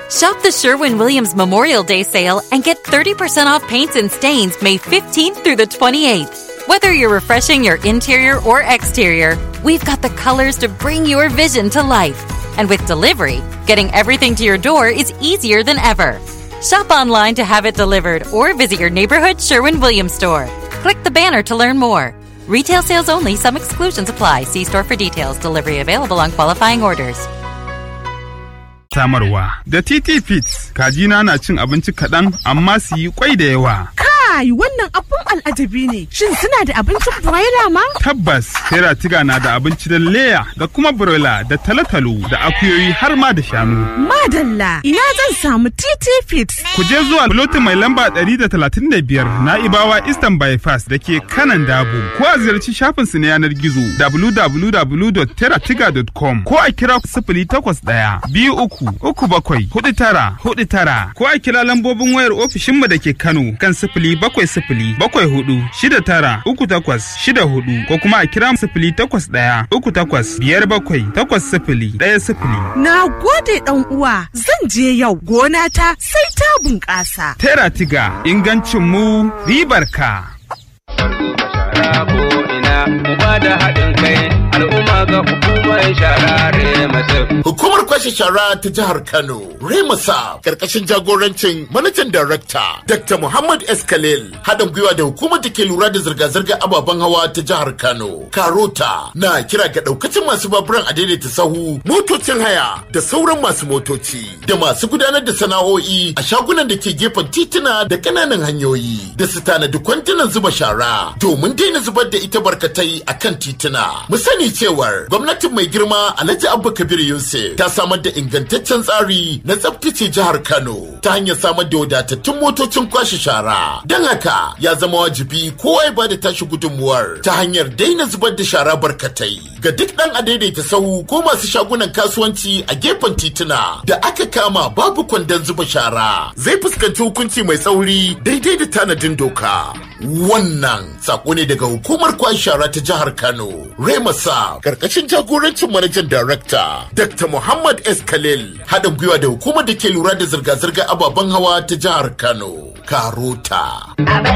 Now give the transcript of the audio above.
Shop the Sherwin Williams Memorial Day sale and get 30% off paints and stains May 15th through the 28th. Whether you're refreshing your interior or exterior, we've got the colors to bring your vision to life. And with delivery, getting everything to your door is easier than ever. Shop online to have it delivered or visit your neighborhood Sherwin Williams store. Click the banner to learn more. Retail sales only, some exclusions apply. See store for details. Delivery available on qualifying orders. Samarwa da TT Fits, kajina na cin abinci kaɗan amma su yi kwai da yawa. Kai wannan abun al'ajabi ne. Shin suna da abincin broiler ma? Tabbas, Teratiga na da abinci da leya da kuma broiler da talotalo da akuyoyi har ma da shanu. Madalla, ina zan samu TT Fits. Ku je zuwa lotin mai lamba 135 na Ibawa Eastern Bypass da ke kanan Dabo. Ko a ziyarci shafinsu na yanar gizo www.teratiga.com ko a kira sifili takwas ɗaya biyu uku uku bakwai hudu tara hudu tara ko a kira lambobin wayar ofishinmu da ke Kano kan sifili bakwai sifili bakwai hudu shida tara uku takwas shida hudu ko kuma a kira sifili takwas ɗaya uku takwas biyar bakwai takwas sifili ɗaya sifili. Na gode ɗan uwa, zan je yau gona ta sai ta bunƙasa. Teratiga ingancin mu ribar ka. shara ko ina mu ba da haɗin kai al'umma ga hukumar shara remasif. Hukumar kwashe shara ta jihar Kano, Remasa, karkashin jagorancin manajan darakta Dr. Muhammad S. Khalil, haɗin gwiwa da hukumar da ke lura da zirga-zirga ababen hawa ta jihar Kano, Karota, na kira ga ɗaukacin masu baburan a daidaita sahu, motocin haya da sauran masu motoci, da masu gudanar da sana'o'i a shagunan da ke gefen tituna da ƙananan hanyoyi, da su tanadi kwantunan zuba shara domin daina zubar da ita barkatai a kan tituna. Mu sani cewar gwamnatin mai girma Alhaji Abba Kabir Yusuf ta samar da ingantaccen tsari na tsaftace jihar Kano ta hanyar samar da wadatattun motocin kwashe shara. Don haka ya zama wajibi kowa ya bada tashi gudunmuwar ta hanyar daina zubar da shara barkatai. Ga duk ɗan a daidaita sahu ko masu shagunan kasuwanci a gefen tituna da aka kama babu kwandon zuba shara zai fuskanci hukunci mai tsauri daidai da tanadin doka. Wannan sako ne daga hukumar kwashe shara ta jihar Kano. Remasa karkashin jagorancin manajan darakta Dr. Muhammad S. Khalil haɗin gwiwa da hukumar da ke lura da zirga-zirga ababen hawa ta jihar Kano. Karota. Abin